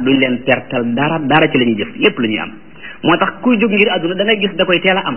duñ leen pertal dara dara ci la ñuy jëf lépp la ñuy am moo tax kuy jóg ngir àdduna da ngay gis da koy teel a am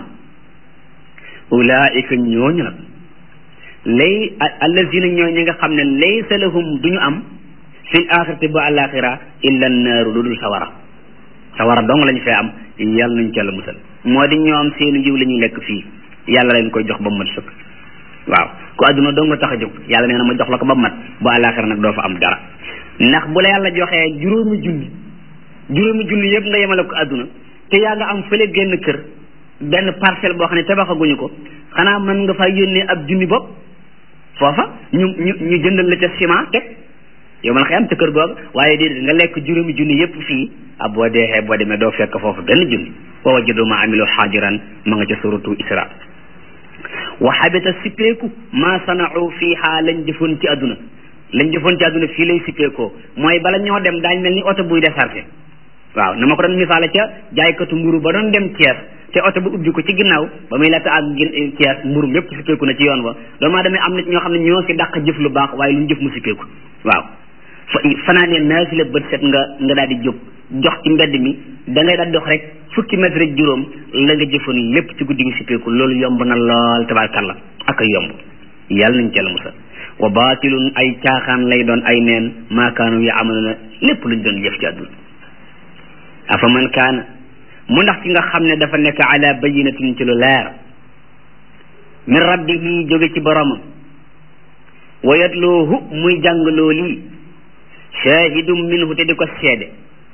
ulaika ñooñu nag lay allazina ñoo ñi nga xam ne laysa lahum duñu am fil axirati ba alaxira illa naaru lu dul sawara sawara dong lañu fee am yàlla nañ ca la musal moo di ñoom seenu yiw la ñuy lekk fii yàlla leen koy jox ba mu mat sëkk waaw ku àdduna dong nga tax a jóg yàlla nee na ma jox la ko ba mu mat bu alaxira nag doo fa am dara ndax bu la yàlla joxee juróomi junni juróomi junni yëpp nga yemale ko àdduna te yaa nga am fële génn kër benn parcelle boo xam ne tabaxaguñu ko xanaa mën nga faa yónnee ab junni bopp foofa ñu ñu ñu jëndal la ca ciment teg yow man xëy am ca kër googu waaye déedéet nga lekk juróomi junni yëpp fii ah boo deexee boo demee doo fekk foofu benn junni wa wajadu ma amilu xaajiran ma nga ca suratu isra wa xabita sippeeku ma sanau fiiha lañ jëfoon ci àdduna lañ jëfoon ci àdduna fii lay sippeekoo mooy bala ñoo dem daañ mel ni oto buy déchargé waaw na ma ko doon misaale ca jaaykatu mburu ba doon dem Thiès te oto bu ubbi ko ci ginnaaw ba muy laata ak Thiès mburu mépp sippeeku na ci yoon wa doomu aadama am na ñoo xam ne ñoo si dàq jëf lu baax waaye lu ñu jëf mu sippeeku waaw fa fanaanee naafila bët set nga nga daal di jóg jox ci mbedd mi da ngay daal dox rek fukki mètre rek juróom la nga jëfoon lépp ci guddi gi sippeeku loolu yomb na lool tabaarkalla ak ay yomb yàlla nañ ca la musal wa baatilun ay caaxaan lay doon ay neen maakaanu ya amaluna lépp luñ doon jëf ci àdduna afa man kaana mu ndax ki nga xam ne dafa nekk ala bayinatin ci lu leer min rabbihi jóge ci boromam wa yatloohu muy jàng looli shahidum minhu te di ko seede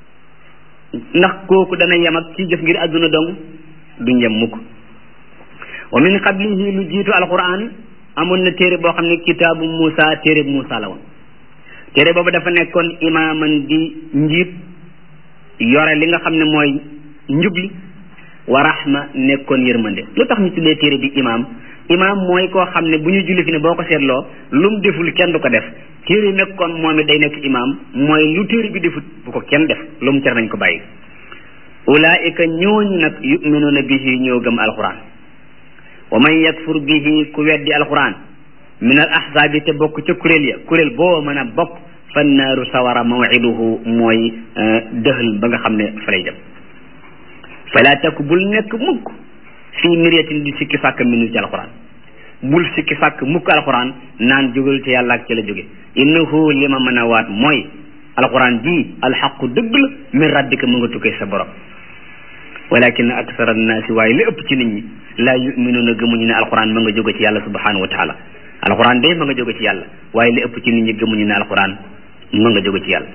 ndax kooku dana yem ak ci jëf ngir àdduna dong du njëm mukk wa min qablihi lu jiitu alquran amoon na téere boo xam ne kitaabu Muusa téere Muusa la woon téere boobu dafa nekkoon imaaman di njiit yore li nga xam ne mooy njubli wa rahma nekkoon yërmande lu tax ñu tuddee téere bi imaam imaam mooy koo xam ne bu ñu julli fi ne boo ko seetloo lu mu deful kenn du ko def téere yi nekkoon moom it day nekk imaam mooy lu téere bi defut bu ko kenn def lu mu cer nañ ko bàyyi ulaika ñooñu nag yuminuuna bihi ñoo gëm alquran wa man yakfur bihi ku weddi alquran min al ahzaabi te bokk ca kuréel ya kuréel boo mën a bokk fan naaru sawara mawiduhu mooy dëxal ba nga xam ne fa lay dem fala takku bul nekk mukk fii miryatin di sikki sàkk minu ci alquran bul sikki sàkk mukk alquran naan jógal ci yàlla ak ci la jóge innahu li ma mën a waat mooy alquran ji alxaqu dëgg la min rabbika mu nga tukkee sa borom walakin aksara annaasi waaye li ëpp ci nit ñi laa yuminuuna gëmuñu ne alquran ma nga jóge ci yàlla subhanahu wa taala alquran de ma nga jóge ci yàlla waaye li ëpp ci nit ñi gëmuñu ne alquran ma nga jóge ci yàlla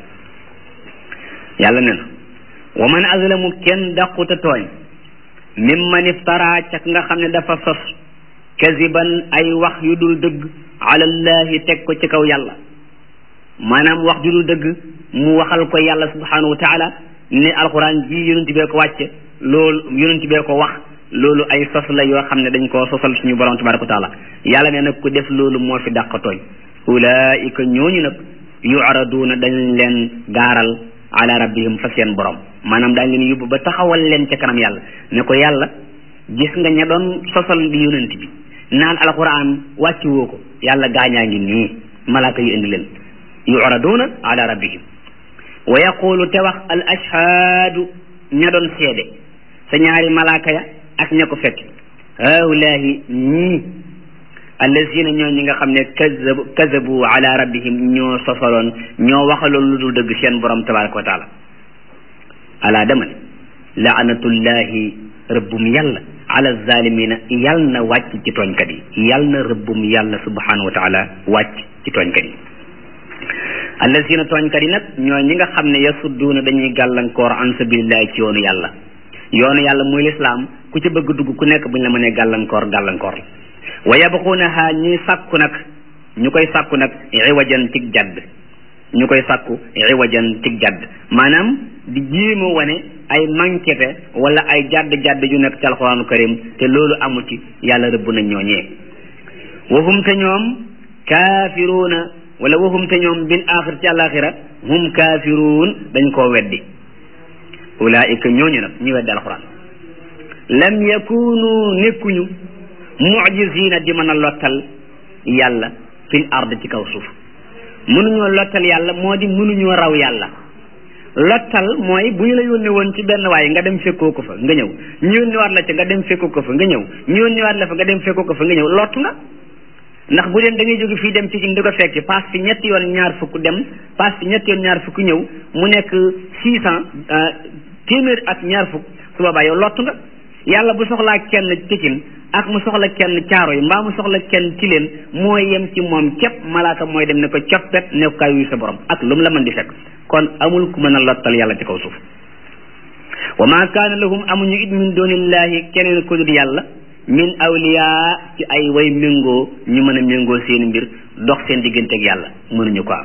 yàlla ne na wa man azlamu kenn daquta tooñ mimman iftara cak nga xam ne dafa sos kaziban ay wax yu dul dëgg alallahi teg ko ci kaw yàlla maanaam wax ju dul dëgg mu waxal ko yàlla subhanahu wa taala ne alquran ji yonent bee ko wàcce loolu yonent bee ko wax loolu ay sos la yoo xam ne dañ koo sosal suñu borom tabaraka wa taala yàlla ne nag ku def loolu moo fi dàq tooñ ulaika ñooñu nag yu'raduuna dañ leen gaaral ala rabbihim fa seen borom maanaam daañ leen yóbbu ba taxawal leen ca kanam yàlla ne ko yàlla gis nga ña doon sosal di yonent bi naan alquran wàcc woo ko yàlla gaañaa ngi nii malaaka yu indi leen yu'raduuna ala rabbihim wa yaqulu te wax al ashhaadu ña doon seede sa ñaari malaaka ya ak ña ko fekk haulaahi ñii allazina ñoo ñi nga xam ne kazabu kazabu ala rabbihim ñoo sosaloon ñoo waxaloon lu dul dëgg seen borom tabaraka wa taala ala dama ne laanatullahi rëbbum yàlla ala zalimina yàll na wàcc ci tooñkat yi yàll na rëbbum yàlla subhanahu wa taala wàcc ci tooñkat yi allazina tooñkat yi nag ñoo ñi nga xam ne yasudduuna dañuy gàllankoor an sabilillahi ci yoonu yàlla yoonu yàlla muy lislaam ku ci bëgg dugg ku nekk buñ la mënee gàllankoor gàllankoor la wa yabxuunaha ñuy sàkku nag ñu koy sàkku nag iwajan tig jadd ñu koy sàkku iwajan tig jadd maanaam di jéema wane ay manquete wala ay jadd-jadd yu nekk ci alxuraanu karim te loolu amu ci yàlla rëbb nañ ñooñee wahum te ñoom kaafiruuna wala wahum te ñoom bil axir ci àlaxira hum kaafiruun dañ koo weddi ulaika ñooñu nag ñu weddi alxuraan lam yakunu nekkuñu mujizina di mën a lottal yàlla fil ard ci kaw suuf mënuñoo lottal yàlla moo di mënuñoo raw yàlla lottal mooy bu ñu la yónni woon ci benn waaye nga dem fekkoo ko fa nga ñëw ñu yónni waat la ca nga dem fekkoo ko fa nga ñëw ñu yónni waat la fa nga dem fekkoo ko fa nga ñëw lott nga ndax bu leen da ngay jóge fii dem Pikine di ko fekk paas fi ñetti yoon ñaar fukk dem paas fi ñetti yoon ñaar fukk ñëw mu nekk six cent téeméer ak ñaar fukk su boobaa yow lott nga yàlla bu soxlaa kenn Pikine ak mu soxla kenn caaro yi mbaa mu soxla kenn ci leen mooy yem ci moom képp malaaka mooy dem ne ko coppet ne ko kaay wuyu sa borom ak lu mu la mën di fekk kon amul ku mën a lottal yàlla ci kaw suuf wa ma kaana lahum amuñu it min dunillahi keneen ku dul yàlla min awliya ci ay way méngoo ñu mën a méngoo seen mbir dox seen digganteeg yàlla mënuñu ko am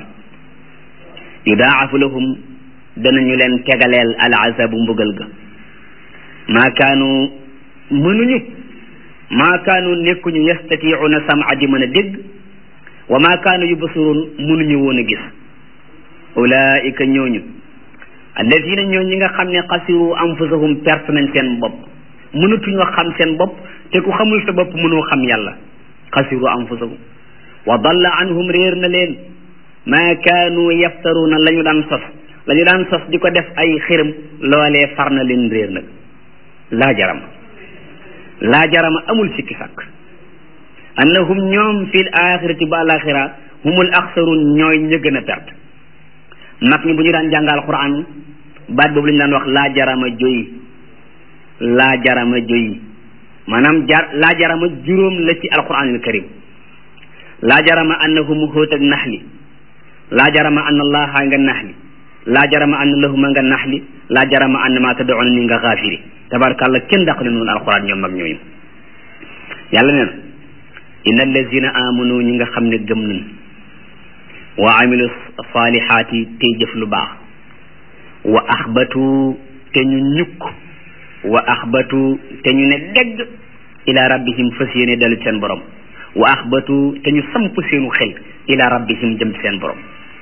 yudaafu lahum danañu leen tegaleel al azabu mbugal ga maa kaanu mënuñu maa kaanu nekkuñu yastatiicuuna sam'a di mën a dégg wa maa kaanu yubsiruun mënuñu woon a gis ulaika ñooñu alladina ñoo ñi nga xam ne xasiru anfusahum perte nañ seen bopp mënatuñoo xam seen bopp te ku xamul sa bopp mënoo xam yàlla xasiru anfusahum wa dalla anhum réer na leen maa kaanu yaftaruuna la ñu daan sos la ñu daan sos di ko def ay xërëm loolee far na leen réer nag laa jarama laa jarama amul sikki sàkk annahum ñoom fil axirati ba alaxira humul axsarun ñooy ña gën a perte mag ñi bu ñu daan jàngal quran baat boobu la ñu daan wax laa jarama joyi laa jarama joyi maanaam jar laa jarama juróom la ci alquranil karim laa jarama annahum xóot ak naxli laa jarama anna allaha nga naxli laa jarama anna lahuma nga naxli laa jarama anna ma tad'una ni nga xaafiri tabarkàlla kenn dàq leen noonu alquran ñoom mag ñooñu yàlla nee na inna allazina amanu ñi nga xam ne gëm nañ wa amilu salihaati tey jëf lu baax wa axbatu te ñu ñukk wa axbatu te ñu ne degg ila rabbihim fas yéene dellu seen borom wa axbatu te ñu samp seenu xel ila rabbihim jëm ci seen borom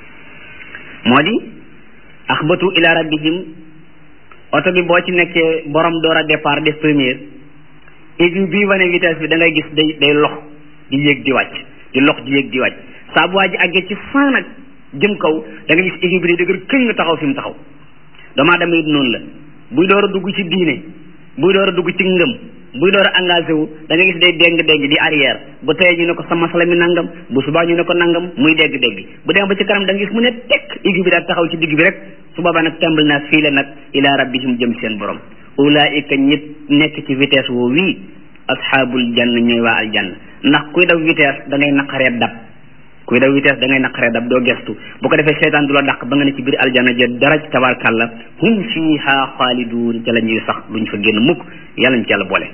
moo di axbatu ila rabbihim oto bi boo ci nekkee borom door a départ def première aiguille bii wane vitesse bi da ngay gis day day lox di yéeg di wàcc di lox di yéeg di wàcc saa bu waa ji àggee ci cent nag jëm kaw da nga gis aiguille bi day dëgër këñ nga taxaw fi mu taxaw damaa dama it noonu la buy door a dugg ci diine buy door a dugg ci ngëm buy door a engagé wu da nga gis day déng-déng di arrière bu teyee ñu ne ko sa masala mi nangam bu subaa ñu ne ko nangam muy dégg-dégg bu dem ba ci kanam da nga gis mu ne tekk aiguille bi daal taxaw ci digg bi rek su boobaa nag tàmbali naa fii la nag ila rabbihim jëm seen borom ulaika ñit nekk ci vitesse woo wii asxaabul jann ñooy waa aljanna ndax kuy daw vitesse da ngay naqaree dab kuy daw vitesse da ngay naqaree dab doo gestu bu ko defee seytaan du la dàq ba nga ne ci biir aljanna ja dara tabarkàlla hum fiha xaaliduun ca la ñuy sax duñ fa génn mukk yàlla ñu ci yàlla boole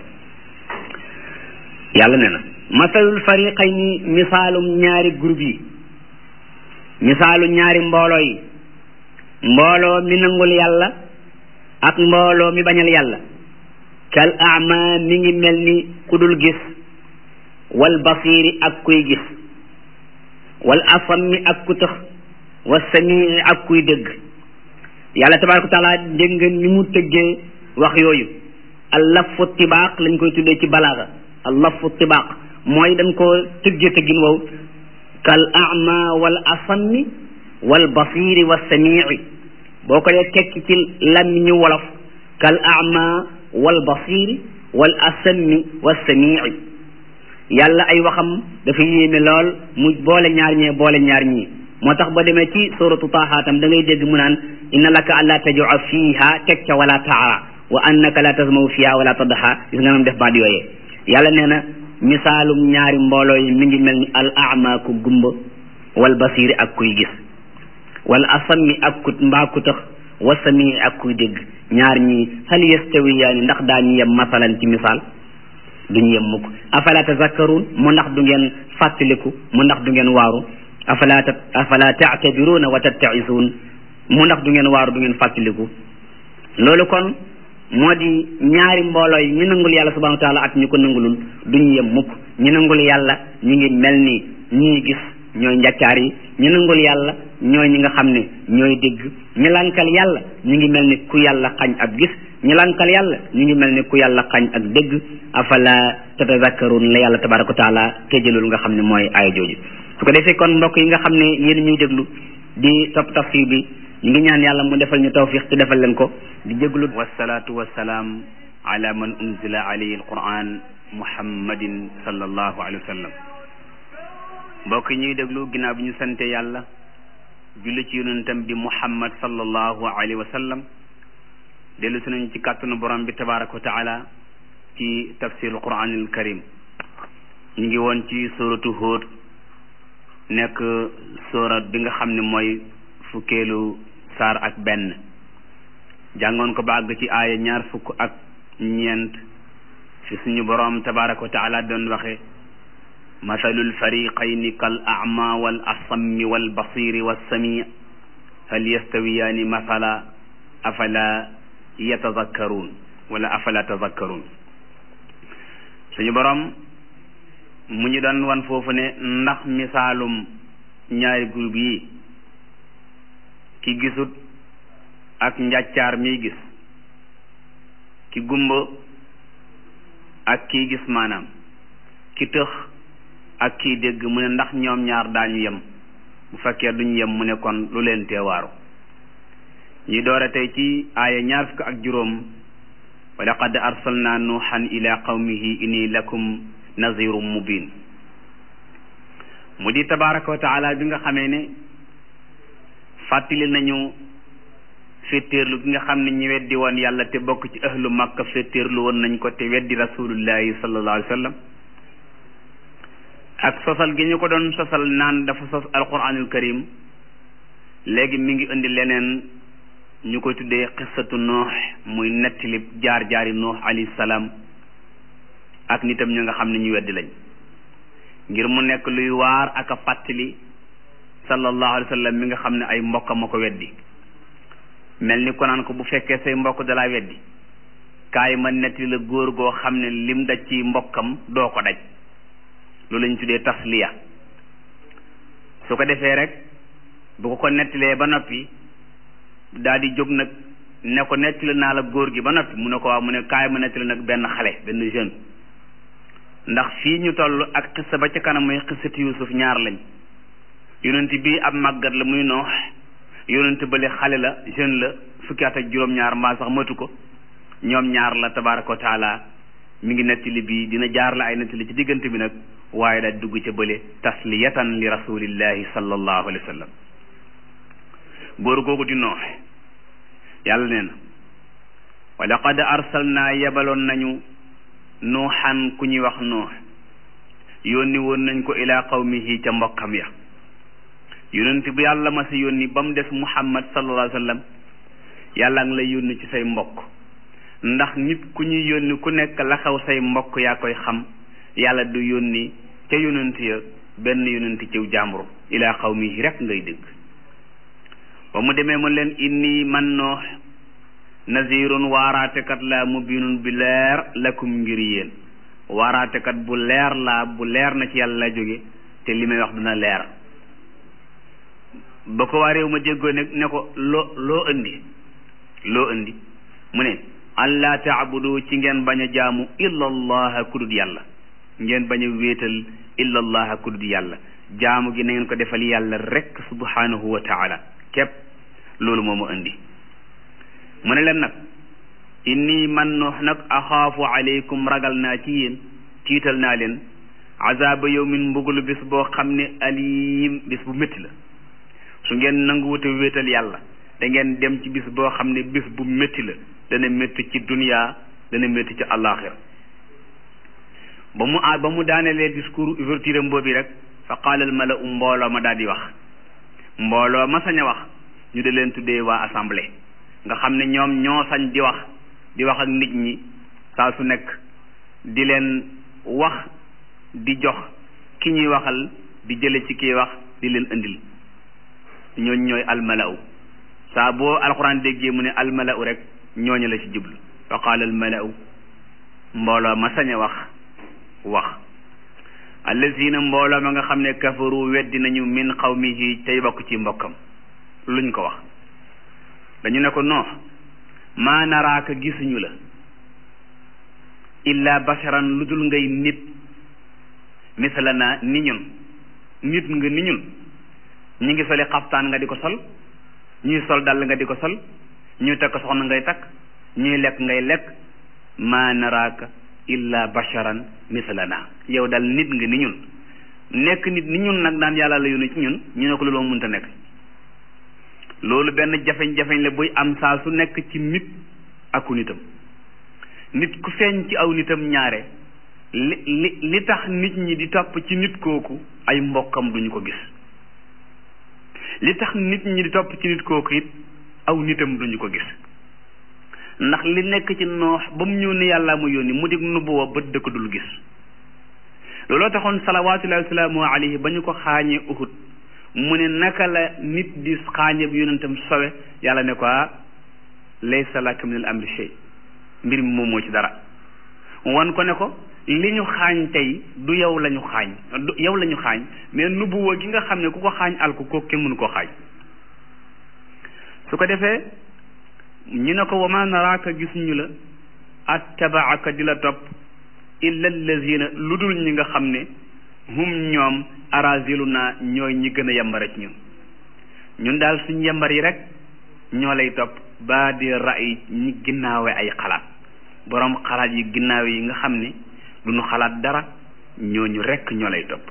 yàlla nee na masalul fariqayni misaalum ñaari groupe yi misaalu ñaari mbooloo yi mbooloo mi nangul yàlla ak mbooloo mi bañal yàlla kal ama mi ngi mel ni ku dul gis wal basiri ak kuy gis wal asami ak ku tëx wa samii ak kuy dégg yàlla tabaraka taala dégg nga ni mu tëggee wax yooyu al lafu tibaaq lañ koy tuddee ci balaaga al lafu tibaaq mooy dañ koo tëggee tëggin wow kal ama wal asami wal basiri wa samii boo ko dee tekki ci làmmiñu wolof kal ama wal basiri wal asami wa samii yàlla ay waxam dafa yéeme lool mu boole ñaar ñee boole ñaar ñii moo tax ba demee ci suratu taahaatam da ngay dégg mu naan inna laka an laa tajua fiiha teg ca wala taara wa annaka la tasmaw fiiha wala tadha gis nga nam def baat yooyee yàlla nee na misaalum ñaari mbooloo yi mi ngi mel ni al ama ku gumba wal basiri ak kuy gis wal asami ak ku mbaa ku tax wa sami ak kuy dégg ñaar ñii hal yastawiyaani ndax daañu yem masalan ci misaal duñu yem mukk afala tazakkaruun mu ndax du ngeen fàttaliku mu ndax du ngeen waaru afala ta afala taatabiruuna wa tattaisuun mu ndax du ngeen waaru du ngeen fàttaliku loolu kon moo di ñaari mbooloo yi ñu nangul yàlla subhanahu wa taala ak ñu ko nangulul duñu yem mukk ñu nangul yàlla ñu ngi mel ni ñii gis ñooy njaccaar yi ñu nangul yàlla ñooy ñi nga xam ne ñooy dégg ñu lankal yàlla ñu ngi mel ni ku yàlla xañ ab gis ñu lankal yàlla ñu ngi mel ni ku yàlla xañ ak dégg afala tatazakkarun la yàlla tabaraka wa taala tëjalul nga xam ne mooy aaya jooju su ko defee kon mbokk yi nga xam ne yéen ñuy déglu di topp tafsir bi ñu ngi ñaan yàlla mu defal ñu tawfiq te defal leen ko di jéglu wasalaatu wasalaam ala man unzila alayhi alquran muhammadin sallallahu alayhi wa sallam mbokk ñuy déglu ginnaaw bi ñu sante yàlla julli ci yonentam bi muhammad sallallahu alayhi wa sallam dellu si nañ ci kàttanu borom bi tabaraka wa taala ci tafsirul quranil karim ñu ngi woon ci suratu Hud nekk surat bi nga xam ne mooy fukkeelu saar ak benn jàngoon ko ba àgg ci aaya ñaar fukk ak ñeent fi suñu borom tabaraka wa taala doon waxe mathalul fariqayni kal a'ma wal asammi wal basiri was sami hal yastawiyaani mathala afala yatazakkaruun wala afala tazakkaruun suñu borom mu ñu doon wan foofu ne ndax misaalum ñaari groupe yi ki gisut ak njàccaar miy gis ki gumba ak kii gis maanaam ki tëx ak kii dégg mu ne ndax ñoom ñaar daañu yem bu fekkee duñu yem mu ne kon lu leen teewaaru ñi doore tey ci aaya ñaar fukk ak juróom wa laqad arsalna nuuhan ila qawmihi inni lakum nazirum mubin mu di tabaraka wa taala bi nga xamee ne fàttali nañu féttéerlu gi nga xam ne ñi weddi woon yàlla te bokk ci ahlu makka féttéerlu woon nañ ko te weddi rasulullahi sallallahu alayhi wa sallam ak sosal gi ñu ko doon sosal naan dafa sos alquranul karim léegi mi ngi indi leneen ñu koy tuddee xissatu nuux muy nettali jaar jaari nuux alayhi salaam ak nitam ñu nga xam ne ñu weddi lañ ngir mu nekk luy waar ak a fàttali sallallahu alayhi wa sallam mi nga xam ne ay mbokk ma ko weddi mel ni ko naan ko bu fekkee say mbokk dalaa weddi kaay ma nettali la góor goo xam ne lim daj ci mbokkam doo ko daj loolu lañ tuddee tasliya su ko defee rek bu ko ko nettalee ba noppi daal di jóg nag ne ko nettali naa la góor gi ba noppi mu ne ko waaw mu ne kaay ma nettali nag benn xale benn jeune ndax fii ñu toll ak xissa ba ca kanam muy xissati Yuusuf ñaar lañ yonent bii ab màggat la muy noox yonent bële xale la jeune la fukki at ak juróom-ñaar mbaa sax matu ko ñoom ñaar la tabaraka wa taala mi ngi nettali bii dina jaar la ay nettali ci diggante bi nag waaye daal dugg ca bële tasliyatan li rasulillahi sallallahu alayhi wa sallam góor googu di noox yàlla nee na wa laqad arsalnaa yebaloon nañu nuuxan ku ñuy wax nuux yónni woon nañ ko ilaa qawmihi ca mbokkam ya yonent bu yàlla ma si yónni ba mu des muhammad sallallahu alayhi wa sallam yàlla ngi lay yónni ci say mbokk ndax nit ku ñuy yónni ku nekk la xew say mbokk yaa koy xam yàlla du yónni ca yonent ya benn yonent ciw jàmbur ilaa qawmihi rek ngay dégg ba mu demee mu leen inni man noox nazirun waaraatekat laa mubinun bi leer lakum ngir yéen waaraatekat bu leer laa bu leer na ci yàlla la jóge te li may wax dina leer ba ko waa réew ma déggoo ne ne ko loo loo indi loo indi mu ne allah taabudu ci ngeen bañ a jaamu illa allaha kudut yàlla ngeen bañ a wéetal illa allaha kudut yàlla jaamu gi na ngeen ko defal yàlla rek subhanahu wa taala képp loolu moo ma indi mu ne leen nag inni man noox nag axaafu aleykum ragal naa ci yéen tiital naa leen azaba yawmin mbugulu bis boo xam ne alim bis bu métti la su ngeen nanguwute wéetal yàlla da ngeen dem ci bis boo xam ne bis bu métti la dana métti ci dunya dana métti ci àllaaxira ba mu a ba mu daanelee discours ouverture am boobi rek fa qaala al mala'u mbooloo ma daal di wax mbooloo ma sañ a wax ñu de leen tuddee waa assemblée nga xam ne ñoom ñoo sañ di wax di wax ak nit ñi saa su nekk di leen wax di jox ki ñuy waxal di jële ci kii wax di leen indil ñooñ ñooy almala'u saa boo alxuraan déggee mu ne almala'u rek ñooñu la ci jublu fa qaala almala'u mbooloo ma sañ a wax wax allazina mbooloo ma nga xam ne kafaru weddi nañu min qawmihi tey bokk ci mbokkam luñ ko wax dañu ne ko non maa naraaka gisuñu la illa basharan lu dul ngay nit misalana ni ñun nit nga ni ñun ñi ngi soli xaftaan nga di ko sol ñuy sol dal nga di ko sol ñuy takk soxna ngay takk ñuy lekk ngay lekk ma naraaka illa basharan mislana yow dal nit nga ni ñun nekk nit ni ñun nag daan yàlla la yónni ci ñun ñu ne ko loolu mënta nekk loolu benn jafeñ-jafeñ la buy am saa su nekk ci nit aku nitam nit ku feeñ ci aw nitam ñaare li li li tax nit ñi di topp ci nit kooku ay mbokkam duñu ko gis li tax nit ñi di topp ci nit kooku it aw nitam duñu ko gis ndax li nekk ci noox ba mu ñëw ne yàlla mu yónni mu dig nubuwa bët dëkk dul gis looloo taxoon salawaatullahi wa salaamu alayhi ba ñu ko xaañee uhud mu ne naka la nit di xaañe bi yonentam sowe yàlla ne ko laysa laka min al amri shay mbir mi moom moo ci dara wan ko ne ko li ñu xaañ tey du yow la ñu xaañ du yow la ñu xaañ mais nubuwa gi nga xam ne ku ko xaañ alku ko kenn mënu koo xaañ su ko defee ñu ne ko wa ma naraaka gis ñu la attabaaka di la topp illa allazina lu dul ñi nga xam ne hum ñoom arazilu naa ñooy ñi gën a yambare ci ñun ñun daal suñ yambar yi rek ñoo lay topp ba di ray ñi ginnaawe ay xalaat boroom xalaat yi ginnaawe yi nga xam ne duñu xalaat dara ñooñu rekk ñoo lay topp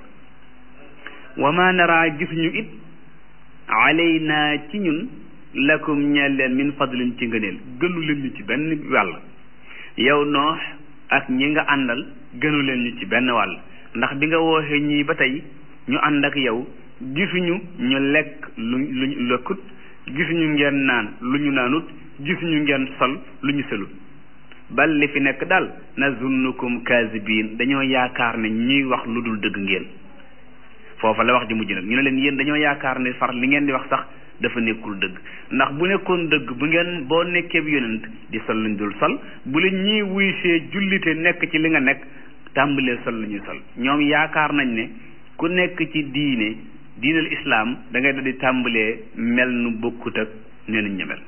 wa ma nara gisuñu it alayna ci ñun lakum ñeel leen min fadlin ci ngëneel gënu leen ñu ci benn wàll yow noox ak ñi nga àndal gënu leen ñu ci benn wàll ndax bi nga wooxee ñii ba tey ñu ànd ak yow gisuñu ñu lekk lu luñ lekkut gisuñu ngeen naan lu ñu naanut gisuñu ngeen sol lu ñu selut bal li fi nekk daal nazunnukum kaasibiin dañoo yaakaar ne ñuy wax lu dul dëgg ngeen foofa la wax ji mujj nag ñu ne leen yéen dañoo yaakaar ne far li ngeen di wax sax dafa nekkul dëgg ndax bu nekkoon dëgg bu ngeen boo nekkee bi yonent di sol luñ dul sol bu leen ñii wuysee jullite nekk ci li nga nekk tàmbalee sol lu ñuy sol ñoom yaakaar nañ ne ku nekk ci diine diinal islaam da ngay di tàmbalee mel nu bokkut ak nee nañ ñemel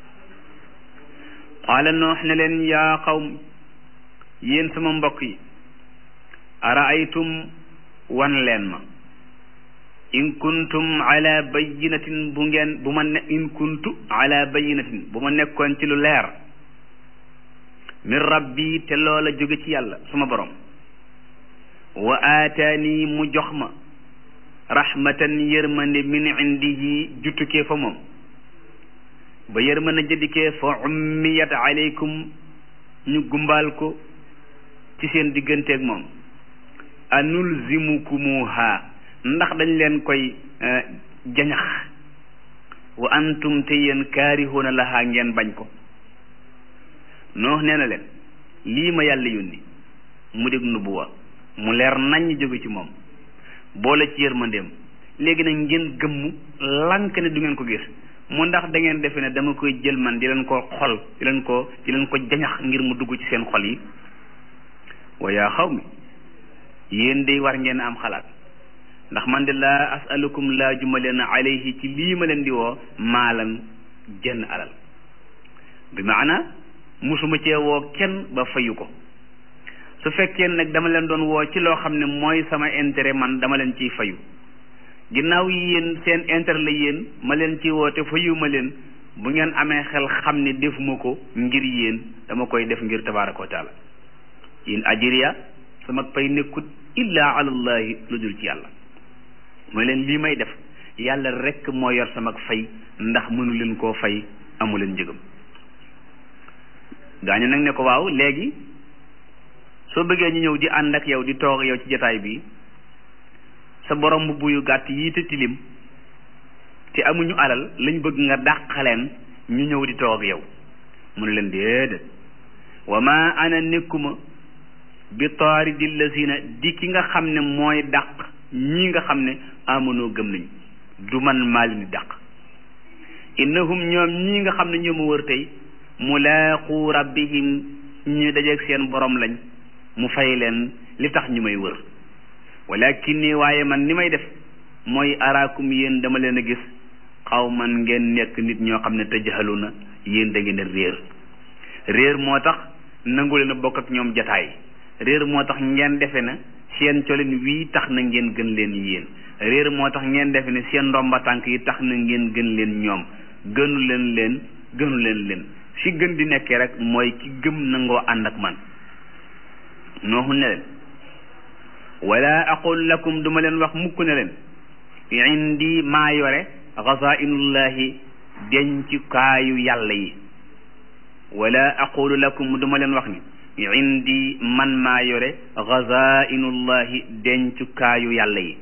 qaala noox ne leen yaa qawm yéen sama mbokk yi araaytum wan leen ma in kuntum ala bayinatin bu ngeen bu ma ne in kuntu ala bayinatin bu ma nekkoon ci lu leer min rabbi te loola jóge ci yàlla suma borom wa aataani mu jox ma rahmatan yërmande min indihi juttukee fa moom ba yërmande jëdikee fa ummiyat alaykum ñu gumbaal ko ci seen digganteeg moom anulzimukumuha ndax dañ leen koy jañax wa antum te yéen kaarihuuna lahaa ngeen bañ ko noox nee na leen lii ma yàlla yónni mu dég nubuwa mu leer naññ jóge ci moom boole ci yërmandeem léegi nag ngeen gëmmu lank ne du ngeen ko gis mu ndax da ngeen defe ne dama koy jël man di leen ko xol di leen ko di leen ko jañax ngir mu dugg ci seen xol yi wa yaa xaw mi yéen day war ngeen am xalaat ndax man de laa asalukum laa juma leen alayhi ci lii ma leen di woo maalan jenn alal bi maana musuma cee woo kenn ba fayu ko su fekkee nag dama leen doon woo ci loo xam ne mooy sama intérêt man dama leen ciy fayu ginnaaw yéen seen intérêt la yéen ma leen ci woo te fayu ma leen bu ngeen amee xel xam ne defuma ko ngir yéen dama koy def ngir tabaraka wa taala in ajriya sama pay nekkut illa alallahi lu dul ci yàlla mooy leen lii may def yàlla rekk moo yor sama fay ndax mënu leen koo fay amu leen njëgam gaañu nag ne ko waaw léegi soo bëggee ñu ñëw di ànd ak yow di toog yow ci jataay bi sa borom mbubb yu gàtt yii te tilim te amuñu alal lañ bëgg nga dàqaleen ñu ñëw di toog ak yow mu ne leen déedéet wa ma ana nekkuma bi taaridi lazina di ki nga xam ne mooy dàq ñii nga xam ne amonoo gëm nañ du man maa leen di dàq innahum ñoom ñii nga xam ne ñoo ma wër tey mulaaqu rabbihim ñu dajeeg seen borom lañ mu fay leen li tax ñu may wër walakin ni waaye man ni may def mooy araakum yéen dama leen a gis xaw man ngeen nekk nit ñoo xam ne tëjaxalu na yéen da ngeen a réer réer moo tax nangu leen a bokk ak ñoom jataay réer moo tax ngeen defe na seen colin wii tax na ngeen gën leen yéen réer moo tax ngeen defe ne seen ndomba tànk yi tax na ngeen gën leen ñoom gënu leen leen gënu leen leen fi gën di nekkee rek mooy ki gëm nangoo ànd ak man nooxu ne leen wala aqul lakum duma leen wax mukk ne leen indi maa yore xazainullahi dencukaayu yàlla yi wala aqulu lakum duma leen wax ni indi man maa yore xazainullahi dencukaayu yàlla yi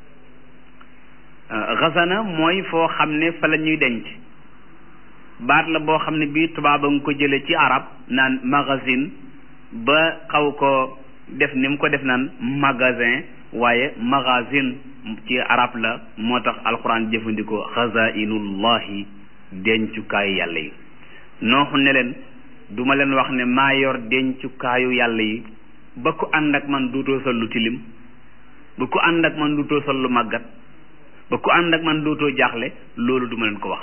xasana mooy foo xam ne fa la ñuy denc baat la boo xam ne bii tubaab a nga ko jële ci arab naan magasin ba xaw ko def ni mu ko def naan magasin waaye magasin ci arab la moo tax alquran jëfandikoo xazainullahi dencukaayu yàlla yi nooxu ne leen duma leen wax ne maa yor dencukaayu yàlla yi ba ku ànd ak man duutoo sol lu tilim ba ku ànd ak man duutoo sol lu màggat ba ku ànd ak man dootoo jaaxle loolu duma leen ko wax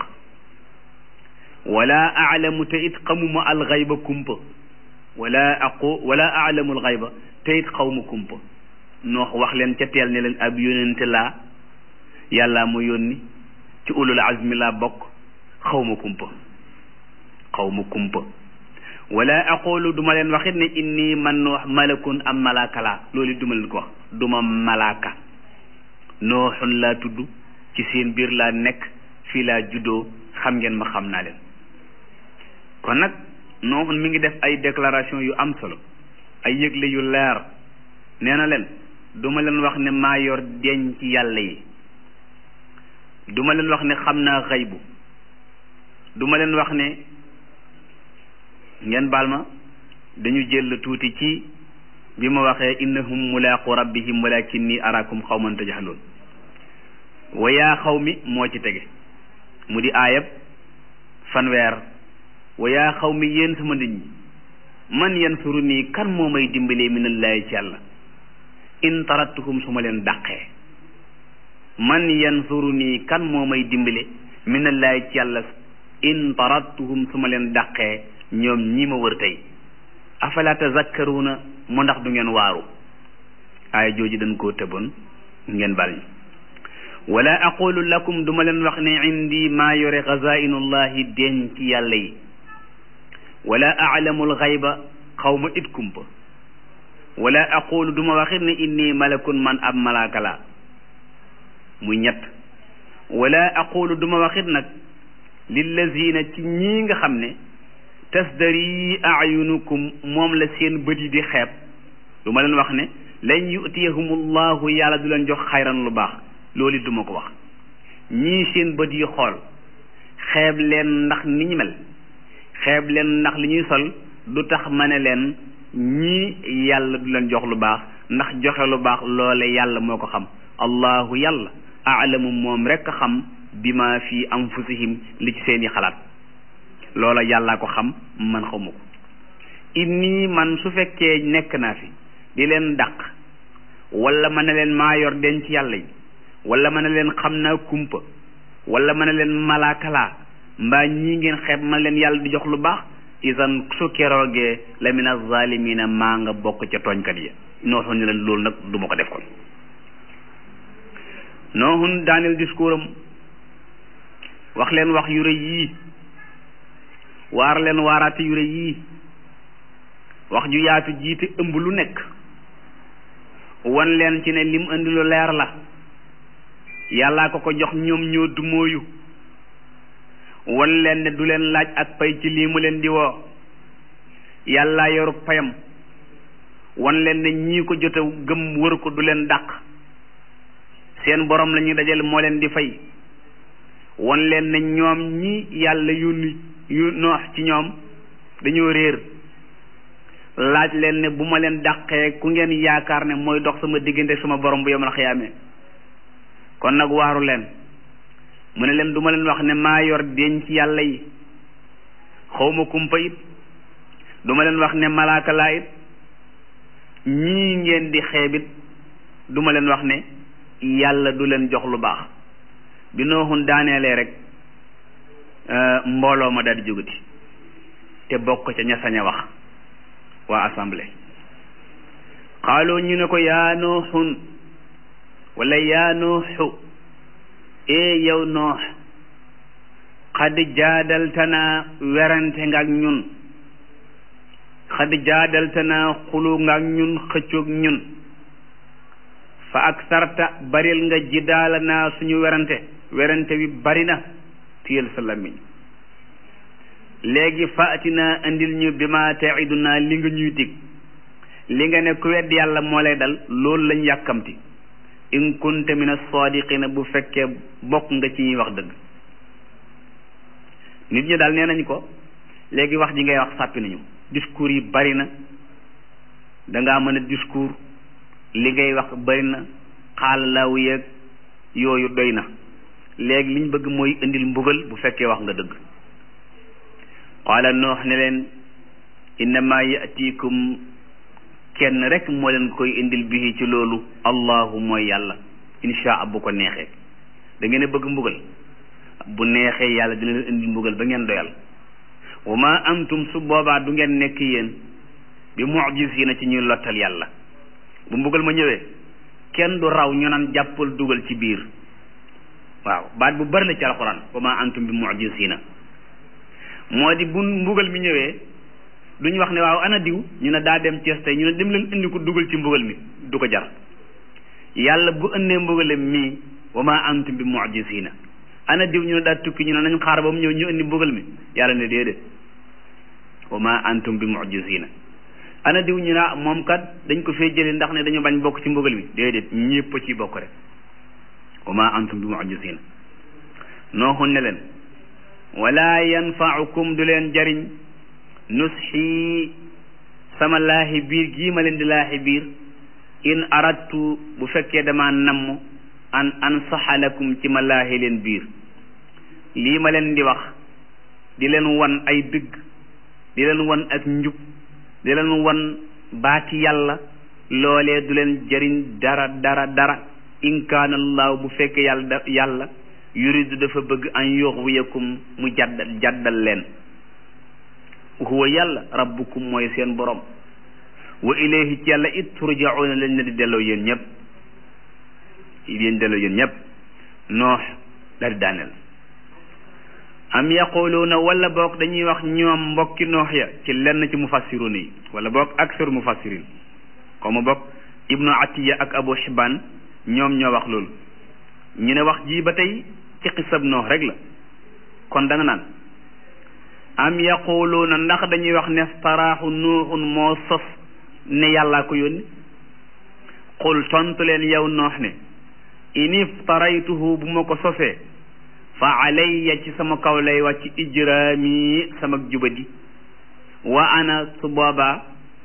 wala aalamu te it xamuma alxayba kumpa wala aqu wala aalamu alxayba te it xawma kumpa noox wax leen ca teel ne leen ab yónente laa yàlla mu yónni ci ulul azmi laa bokk xawma kumpa xawma kumpa wala aqulu duma leen waxit ne inni man noox malakun am malaaka laa loolu it duma leen ko wax duma malaaka nooxun laa tudd ci seen biir laa nekk fii laa juddoo xam ngeen ma xam naa leen kon nag nooxun mi ngi def ay déclaration yu am solo ay yëgle yu leer nee na leen duma leen wax ne maa yor denc yàlla yi duma leen wax ne xam naa xaybu duma leen wax ne ngeen baal ma dañu jël tuuti ci bi ma waxee innahum mulaaqu rabbihim walakinni arakum xawman tajhaloon wa yaa xaw mi moo ci tege mu di aayab fanweer wa yaa xaw mi yéen sama nit ñi man yansuru nii kan moo may dimbalee minallaahi ci yàlla in tarattuhum su ma leen dàqee man yansuru nii kan moo may dimbale minallaahi ci yàlla in tarattuhum su ma leen dàqee ñoom ñi ma wër tey afala tazakkaruuna mu ndax du ngeen waaru aaya jooju dañ koo tëboon ngeen bal ñi wala aqulu lakum duma leen wax ne indi maa yore xazainullahi denc yàlla yi wala alamul xayba xaw ma it kumpa wala aqulu duma waxit ne inni malakun man ab malaaka laa muy ñett wala aqulu duma waxit nag lillazina ci ñii nga xam ne tasdari ayunukum moom la seen bët yi di xeeb du ma leen wax ne lan yutiyahumullahu yàlla du leen jox xayran lu baax loolu duma ko wax ñii seen bët yi xool xeeb leen ndax ni ñu mel xeeb leen ndax li ñuy sol du tax ma ne leen ñii yàlla du leen jox lu baax ndax joxe lu baax loole yàlla moo ko xam allahu yàlla aalamu moom rekk xam bi ma fi anfusihim li ci seeni xalaat loola yàllaa ko xam man xamu ko inni man su fekkee nekk naa fi di leen dàq wala ma ne leen maa yor denc yàlla yi wala ma ne leen xam naa kumpa wala ma ne leen malaakalaa mbaa ñii ngeen xeeb ma leen yàlla di jox lu baax isan su keroogee la min azalimina maa nga bokk ca tooñkat yi nooxun ne leen loolu nag du ma ko def kon nooxun daaneel discours am wax leen wax yu rëy yii waar leen waaraate yu rëy yii wax ju yaatu jiite ëmb lu nekk wan leen ci ne lim indi lu leer la yàllaa ko ko jox ñoom ñoo dumóoyu wan leen ne du leen laaj ak pay ci lii mu leen di woo yàllaa yoruk payam wan leen ne ñii ko jote gëm wër ko du leen dàq seen borom la ñuy dajale moo leen di fay wan leen ne ñoom ñi yàlla yónni yu noox ci ñoom dañoo réer laaj leen ne bu ma leen dàqee ku ngeen yaakaar ne mooy dox sama diggante sama borom bu yomal xiyaamee kon nag waaru leen mu ne leen du ma leen wax ne maa yor denc yàlla yi xawma kumpa it du ma leen wax ne malaaka laa it ñii ngeen di xeebit du ma leen wax ne yàlla du leen jox lu baax bi nooxun daaneelee rek mbooloo ma daal di jógati te bokk ca ña sañ a wax waa assemblée xaaloo ñu ne ko yaa nooxun wala yaa nooxu ee yow noox xad jaadaltana werante nga ak ñun xad jaadaltana xulu nga ak ñun xëccoog ñun fa ak sarta baril nga jidaala naa suñu werante werante bi bari na téyel sa làmmiñ léegi faatina indil ñu bi ma taiduna li nga ñuy dig li nga ne ku wedd yàlla moo lay dal loolu lañ yàkkamti in kunta min as-sadiqina bu fekkee bokk nga ci ñuy wax dëgg nit ñi daal nee nañ ko léegi wax ji ngay wax sàppi nañu discours yi bari na dangaa mën a discours li ngay wax bari na xaal laaw yeeg yooyu doy na léegi liñ bëgg mooy indil mbugal bu fekkee wax nga dëgg qaala noox ne leen innama yatikum kenn rek moo leen koy indil bihi ci loolu allahu mooy yàlla insha bu ko neexee da ngeen a bëgg mbugal bu neexee yàlla dina leen indil mbugal ba ngeen doyal wa ma antum su boobaa du ngeen nekk yéen bi mujisina ci ñuy lottal yàlla bu mbugal ma ñëwee kenn du raw ñu naan jàppal dugal ci biir waaw baat bu bari la ci alxuraan wa ma antum bi mujisina moo di bu mbugal mi ñëwee duñ wax ne waaw ana diw ñu ne daa dem Cees tey ñu ne dem leen indi ko dugal ci mbugal mi du ko jar yàlla bu ëndee mbugale mii wa ma antum bi mujisina ana diw ñu ne daa tukki ñu ne nañ xaar ba mu ñëw ñu indi mbugal mi yàlla ne déedéet wa ma antum bi mujisina ana diw ñu ne moom kat dañ ko fee jëlee ndax ne dañu bañ bokk ci mbugal mi déedéet ñépp ci bokk rek wa ma antum bi mujisina nooxun ne leen wala yanfaukum du leen jariñ nusxi sama laahi biir gii ma leen di laahi biir in aradtu bu fekkee dama namm an ansaxa lakum ci ma laahi leen biir lii ma leen di wax di leen wan ay dëgg di leen wan ak njub di leen wan baati yàlla loolee du leen jariñ dara dara dara in kaana allahu bu fekkee yàlla da yàlla yuridu dafa bëgg an yuxwiyakum mu jaddal jaddal leen huwa yàlla rabbukum mooy seen borom wa ilayhi ci yàlla it turjauna leen ne di delloo yéen ñëpp yéen delloo yéen ñëpp noox la di daaneel am yaquluuna wala boog dañuy wax ñoom mbokki noox ya ci lenn ci mufassiruna yi wala boog aksar mufassirin comme boog ibnu atiya ak abu xibaan ñoom ñoo wax loolu ñu ne wax ji ba tey ci xisab noox rek la kon da nga naan am yaquluuna ndax dañuy wax ne staraaxu nuuxun moo sos ne yàllaa ko yónni qul tontu leen yow noox ne in iftaraytuhu bu ma ko sosee fa alayya ci sama kaw lay wàcc ijraami sama jubadi wa ana su boobaa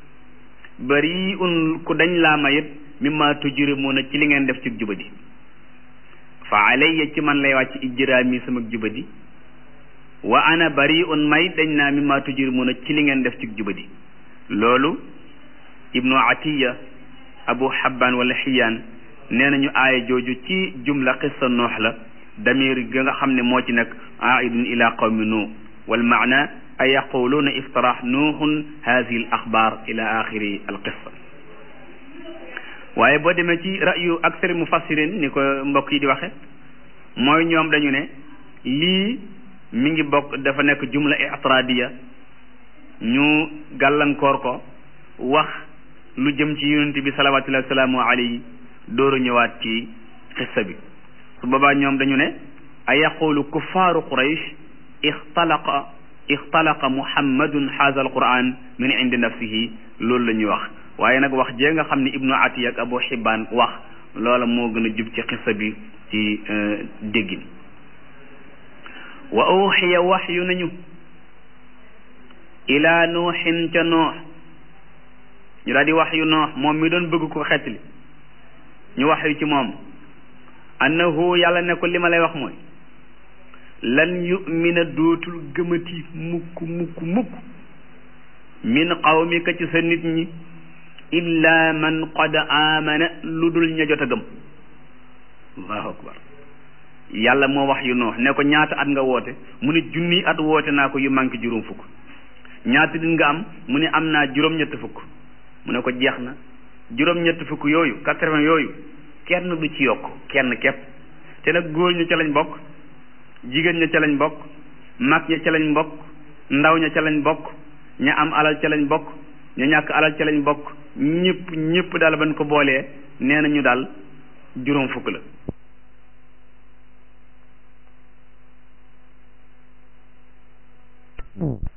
bari un ku dañ laa mayit mimma tujrimuuna ci li ngeen def ci jubadi fa alayya ci man lay wàcc ijraami sama jubadi wa ana bari un may dañ naa mimma tujrimuuna ci li ngeen def ci jubadi loolu ibnu atiya abu habban wala xiyaan nee nañu aaya jooju ci jumla qissa noox la damir ga nga xam ne moo ci nekk aidun ila qawmi nuux wal maana ay yaquluuna iftarah nuuxun hadihi al axbaar ila axiri al qissa waaye boo demee ci rayu aksari mufassirin ni ko mbokk yi di waxe mooy ñoom dañu ne lii mi ngi bokk dafa nekk jumla itradiya ñu gàllankoor ko wax lu jëm ci yonent bi salawatullahi wasalaamu alayhi dooru ñëwaat ci xissa bi su boobaa ñoom dañu ne a yaqulu kuffaaru quraysh ixtalaqa ixtalaqa muhammadun haza alquran min indi nafsihi loolu la ñuy wax waaye nag wax jee nga xam ne ibnu atiya ak abu xibaan wax loola moo gën a jub ci xissa bi ci déggin wa uxiya waxyu nañu ila nuuxin ca noox ñu daal di waxyu noox moom mi doon bëgg ko xettali ñu waxyu ci moom annahu yàlla ne ko li ma lay wax mooy lan yumina dootul gëmati mukk mukk mukk min qawmika ci sa nit ñi illa man qad amana lu dul ña jot a gëm allahu akbar yàlla moo wax yu noox ne ko ñaata at nga woote mu ne junni at woote naa ko yu manqué juróom fukk ñaata dit nga am mu ne am naa juróom-ñett fukk mu ne ko jeex na juróom-ñett fukk yooyu quatre-vingts yooyu kenn du ci yokk kenn képp te nag góor ñu ca lañ bokk jigéen ña ca lañ bokk mag ña ca lañ bokk ndaw ña ca lañ bokk ña am alal ca lañ bokk ña ñàkk alal ca lañ bokk ñëpp ñëpp daal bañ ko boolee nee nañu daal juróom fukk la